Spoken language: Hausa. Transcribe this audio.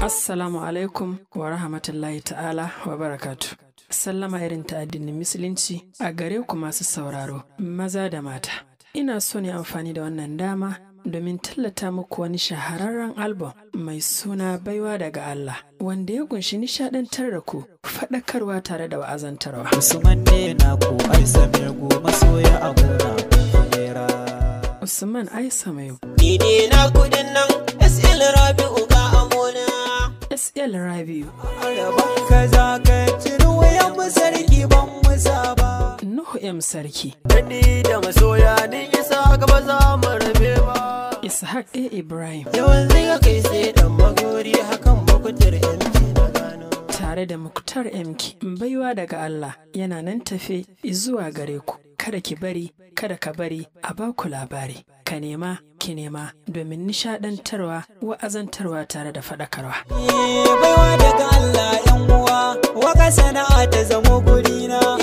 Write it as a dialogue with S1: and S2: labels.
S1: Assalamu alaikum wa rahmatullahi ta'ala wa barakatu. Sallama irin ta addinin Musulunci a gare ku masu sauraro, maza da mata. Ina so ne amfani da wannan dama domin tallata muku wani shahararren album mai suna baiwa daga Allah, wanda ya kunshi nishadantar da ku, faɗakarwa tare da wa'azantarwa.
S2: Usman ne na ku ai samir goma soya a gona kulera.
S1: Usman Aisa Mayu,
S3: Ni ne na kudin nan SL Rabi'u ga amona.
S1: SL Rabiu,
S2: Araban ka za ka ciri wayan mu sarki ban musa ba.
S1: Nuhu M Sarki,
S3: Dani da masoya ni isa gaba za mu rabe ba.
S1: Ishaq A. Ibrahim,
S3: Yawan zai kai sai dan magori hakan bakutar yanci na gano.
S1: tare da Muktar MK, baiwa daga Allah yana nan tafe zuwa gare ku. Kada ki bari, kada ka bari a baku labari. Ka nema, ki nema domin nishadantarwa, wa'azantarwa tare da faɗakarwa.
S2: Eh, Baiwa daga Allah yan uwa, waka sana'a ta zamo gurina.